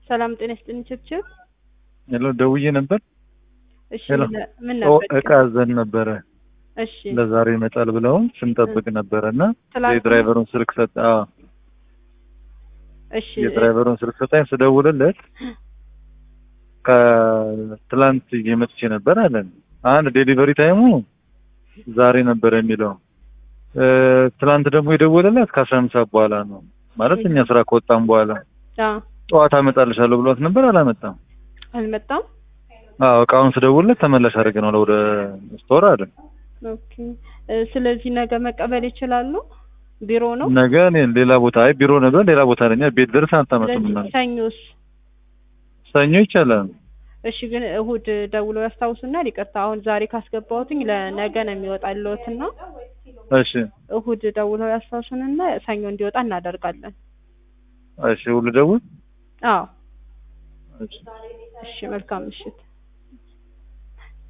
ሰላም ጤና ይስጥልኝ ችብችብ። ሄሎ ደውዬ ነበር። እሺ ሄሎ ምን ምን ኦ ነበር? እቃ አዘን ነበረ እሺ ለዛሬ ይመጣል ብለውን ስንጠብቅ ነበረ እና ትላንት- የድራይቨሩን ስልክ ሰጠ። አዎ እሺ የድራይቨሩን ስልክ ሰጣኝ። ስደውልለት ከትላንት እየመጥቼ ነበር አለን። አንድ ዴሊቨሪ ታይሙ ዛሬ ነበር የሚለው እ ትላንት ደግሞ የደወለላት ከአስራ አምስት ሰዓት በኋላ ነው ማለት እኛ ስራ ከወጣም በኋላ አዎ ጠዋት አመጣልሻለሁ ብሏት ነበር። አላመጣም። አልመጣም። አዎ እቃውን ስደውልለት ተመላሽ አድርገናል ወደ ስቶር አለ። ኦኬ እ ስለዚህ ነገ መቀበል ይችላሉ። ቢሮ ነው። ነገ እኔ ሌላ ቦታ አይ ቢሮ ነበር ሌላ ቦታ ነኝ። ቤት ድረስ አታመጡም ስለዚህ እናንተ። ሰኞስ? ሰኞ ይቻላል። እሺ ግን እሁድ ደውለው ያስታውሱናል። ይቅርታ አሁን ዛሬ ካስገባሁትኝ ለነገ ነው የሚወጣልዎትና እሺ እሁድ ደውለው ያስታውሱንና ሰኞ እንዲወጣ እናደርጋለን። እሺ ሁሉ ደውል አዎ እሺ እሺ መልካም ምሽት።